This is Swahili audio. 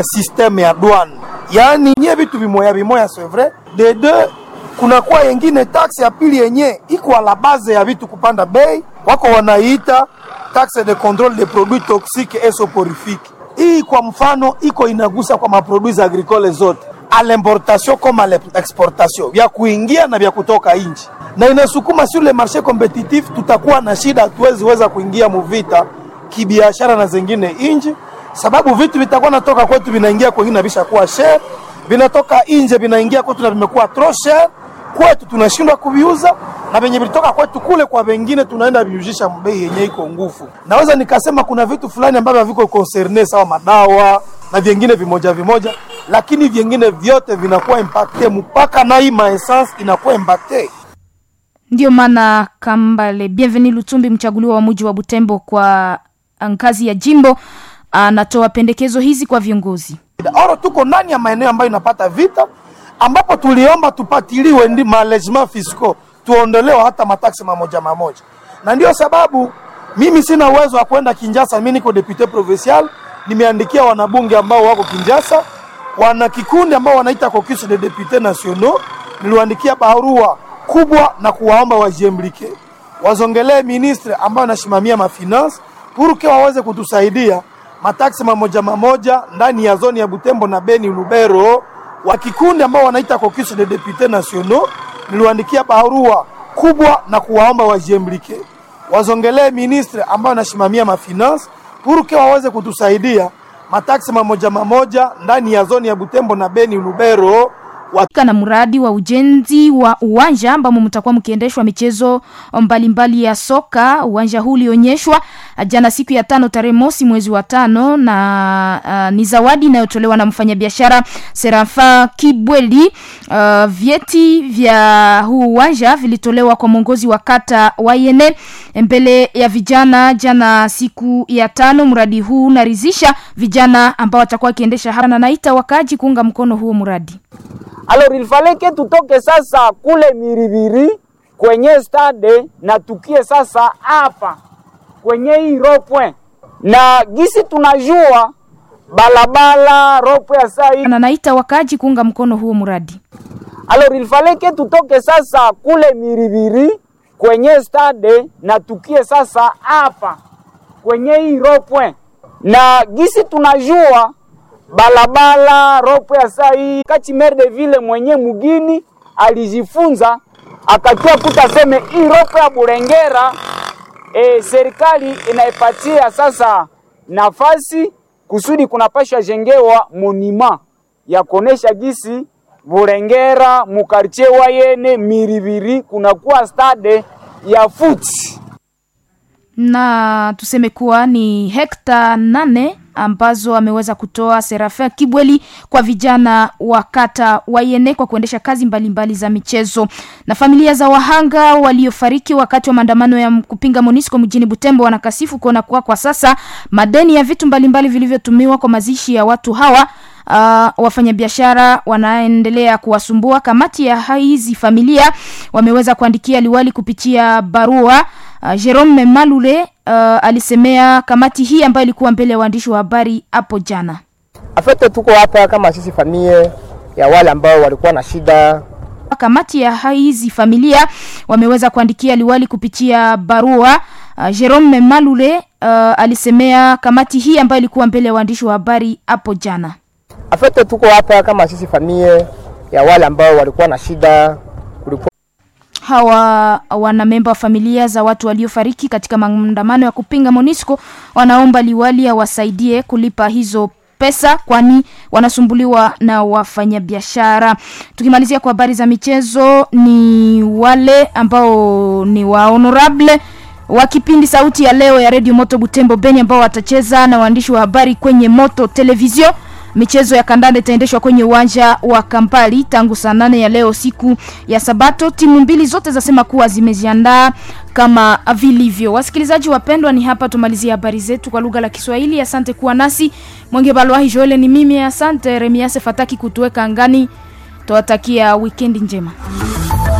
systeme ya douane, yaani nye vitu vimoya vimoya, c'est vrai de deux kunakuwa yengine taxe ya pili yenye iko ala base ya vitu kupanda bei, wako wanaiita taxe de contrôle des produits toxiques et soporifiques. Hii kwa mfano iko inagusa kwa maproduits agricole zote à l'importation comme à l'exportation, vya kuingia na vya kutoka nje, na inasukuma sur le marché competitif. Tutakuwa na shida, hatuwezi weza kuingia muvita kibiashara na zingine nje, sababu vitu vitakuwa natoka kwetu vinaingia kwengine na vishakuwa share, vinatoka nje vinaingia kwetu na vimekuwa trop share kwetu tunashindwa kuviuza na venye vilitoka kwetu kule kwa vengine tunaenda viuzisha bei yenye iko nguvu. Naweza nikasema kuna vitu fulani ambavyo haviko concerne sawa madawa na vingine vimoja vimoja, lakini vingine vyote vinakuwa impacte mpaka na hii maessence inakuwa impacte. Ndiyo maana Kambale Bienvenu Lutumbi, mchaguliwa wa muji wa Butembo kwa ngazi ya jimbo, anatoa pendekezo hizi kwa viongozi. Oro tuko ndani ya maeneo ambayo inapata vita ambapo tuliomba tupatiliwe ndi mallegement fiscaux tuondolewe hata mataksi mamoja mamoja, na ndio sababu mimi sina uwezo wa kwenda Kinjasa. Mimi niko depute provincial, nimeandikia wanabunge ambao wako Kinjasa, wana kikundi ambao wanaita caucus de députés nationaux, niliwaandikia barua kubwa na kuwaomba wajiemblike, wazongelee ministre ambayo anasimamia mafinance puruke waweze kutusaidia mataksi mamoja mamoja ndani ya zoni ya Butembo na Beni Lubero wa kikundi ambao wanaita caucus de députés nationaux, niliwaandikia barua kubwa na kuwaomba wajiemblike, wazongelee ministre ambayo anasimamia mafinance puruke waweze kutusaidia mataksi mamoja mamoja ndani ya zoni ya Butembo na Beni Lubero na mradi wa ujenzi wa uwanja ambamo mtakuwa mkiendeshwa michezo mbalimbali mbali ya soka. Uwanja huu ulionyeshwa jana siku ya tano tarehe mosi mwezi wa tano na uh, ni zawadi inayotolewa na mfanyabiashara Serafa Kibweli. Uh, vyeti vya huu uwanja vilitolewa kwa mwongozi wa kata Wayene mbele ya vijana jana siku ya tano. Mradi huu unaridhisha vijana ambao watakuwa wakiendesha hapa na naita wakaaji kuunga mkono huo mradi. Alors il fallait que tutoke sasa kule Miribiri kwenye stade na tukie sasa hapa kwenye hii ropwe, na gisi tunajua balabala ropwe ya saa hii na naita wakaaji kuunga mkono huo mradi. Alors il fallait que tutoke sasa kule Miribiri kwenye stade na tukie sasa hapa kwenye hii ropwe, na gisi tunajua balabala ropo ya saa hii kati maire de ville mwenye mugini alijifunza akakia kuta seme hii ropo ya Burengera e, serikali inaipatia sasa nafasi kusudi kunapashwa jengewa monima ya kuonesha gisi Burengera mukartie wayene miribiri kunakuwa stade ya futi na tuseme kuwa ni hekta nane ambazo ameweza kutoa Serafin Kibweli kwa vijana wa kata Wayene kwa kuendesha kazi mbalimbali mbali za michezo. Na familia za wahanga waliofariki wakati wa maandamano ya kupinga Monisco mjini Butembo wanakasifu kuona kuwa kwa sasa madeni ya vitu mbalimbali vilivyotumiwa kwa mazishi ya watu hawa Uh, wafanyabiashara wanaendelea kuwasumbua. Kamati ya hizi familia wameweza kuandikia liwali kupitia barua. Uh, Jerome Malule uh, alisemea kamati hii ambayo ilikuwa mbele ya waandishi wa habari hapo jana. Afete tuko hapa kama sisi familia ya wale ambao walikuwa na shida. Kamati ya hizi familia wameweza kuandikia liwali kupitia barua. Uh, Jerome Malule uh, alisemea kamati hii ambayo ilikuwa mbele ya waandishi wa habari hapo jana. Afete tuko hapa kama sisi familia ya wale ambao walikuwa na shida. Kulikuwa hawa wanamemba wa familia za watu waliofariki katika maandamano ya kupinga Monisco wanaomba liwali awasaidie kulipa hizo pesa kwani wanasumbuliwa na wafanyabiashara. Tukimalizia kwa habari za michezo, ni wale ambao ni wa honorable wa kipindi sauti ya leo ya Radio Moto Butembo Beni ambao watacheza na waandishi wa habari kwenye Moto Television. Michezo ya kandanda itaendeshwa kwenye uwanja wa Kampali tangu saa nane ya leo siku ya Sabato. Timu mbili zote zasema kuwa zimejiandaa kama vilivyo. Wasikilizaji wapendwa, ni hapa tumalizie habari zetu kwa lugha la Kiswahili. Asante kuwa nasi. Mwenge Balwahi Joele ni mimi, asante Remiase Fataki kutuweka angani. Tuwatakia wikendi njema.